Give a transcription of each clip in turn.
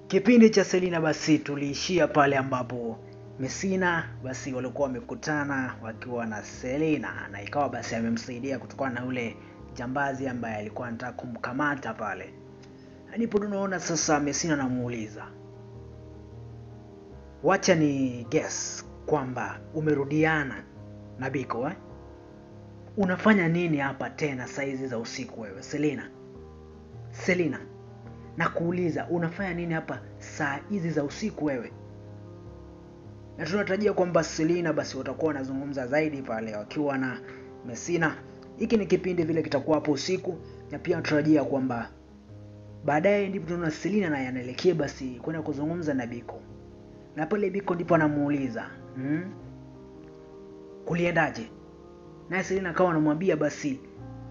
Kipindi cha Selina basi tuliishia pale ambapo Messina basi walikuwa wamekutana wakiwa na Selina na ikawa basi amemsaidia kutokana na ule jambazi ambaye alikuwa anataka kumkamata pale. Ndipo tunaona sasa Messina anamuuliza, wacha ni guess kwamba umerudiana na Biko eh? Unafanya nini hapa tena saa hizi za usiku wewe Selina? Selina, nakuuliza unafanya nini hapa saa hizi za usiku wewe? Na tunatarajia kwamba Selina basi watakuwa wanazungumza zaidi pale wakiwa na Messina. Hiki ni kipindi vile kitakuwa hapo usiku, na pia tunatarajia kwamba baadaye ndipo tunaona Selina naye anaelekea basi kwenda kuzungumza na Biko, na pale Biko ndipo anamuuliza hmm? kuliendaje? Naye Selina akawa anamwambia basi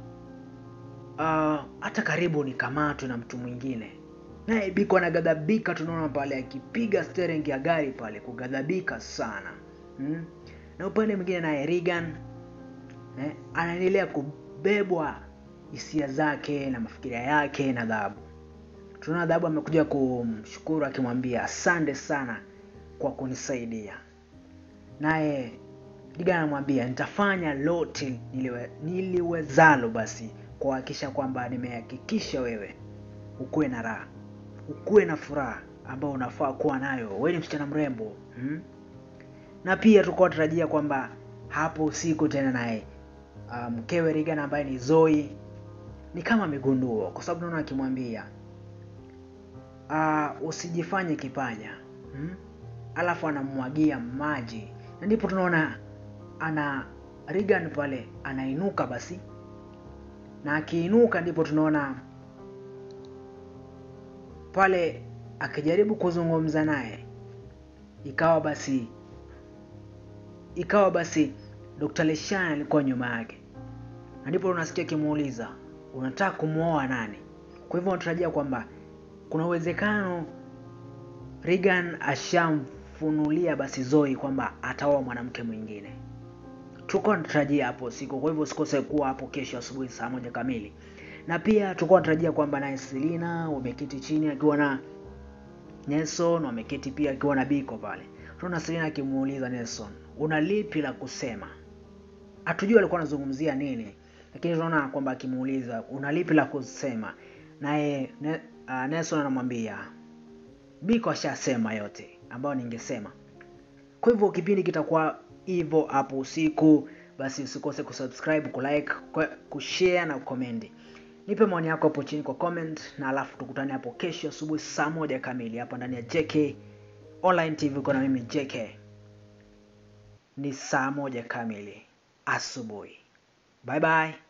ah, hata karibu nikamatwe na mtu mwingine. Naye Biko anaghadhabika, tunaona pale akipiga steering ya gari pale, kughadhabika sana hmm? Na upande mwingine naye Regan eh, anaendelea kubebwa hisia zake na mafikiria yake na Dhahabu. Tunaona Dhahabu amekuja kumshukuru akimwambia asante sana kwa kunisaidia, naye Regan anamwambia nitafanya lote niliwe, niliwezalo basi kuhakikisha kwamba nimehakikisha wewe ukuwe na raha, ukuwe na furaha ambayo unafaa kuwa nayo. Wewe ni msichana mrembo hmm? Na pia tulikuwa tunatarajia kwamba hapo usiku tena naye ah, mkewe um, Regan ambaye ni Zoe ni kama amegundua, kwa sababu naona akimwambia uh, usijifanye kipanya hmm? Alafu anamwagia maji, na ndipo tunaona ana Regan pale anainuka basi, na akiinuka ndipo tunaona pale akijaribu kuzungumza naye, ikawa basi ikawa basi Dr. Leshan alikuwa nyuma yake, na ndipo unasikia akimuuliza unataka kumwoa nani? Kwa hivyo unatarajia kwamba kuna uwezekano Regan ashamfunulia basi Zoe kwamba ataoa mwanamke mwingine. Tulikuwa tunatarajia hapo usiku, kwa hivyo usikose kuwa hapo kesho asubuhi saa moja kamili. Na pia tulikuwa tunatarajia kwamba naye Selina wameketi chini akiwa na Nelson, wameketi pia akiwa na Biko pale. Tunaona Selina akimuuliza Nelson, una lipi la kusema? Hatujui alikuwa anazungumzia nini, lakini tunaona kwamba akimuuliza una lipi la kusema, naye ne, uh, Nelson anamwambia Biko ashasema yote ambayo ningesema. Kwa hivyo kipindi kitakuwa hivyo hapo usiku, basi usikose kusubscribe, kulike, kushare na kucomment. Nipe maoni yako hapo chini kwa comment, na alafu tukutane hapo kesho asubuhi saa moja kamili hapa ndani ya JK Online TV. Uko na mimi JK, ni saa moja kamili asubuhi. Bye bye.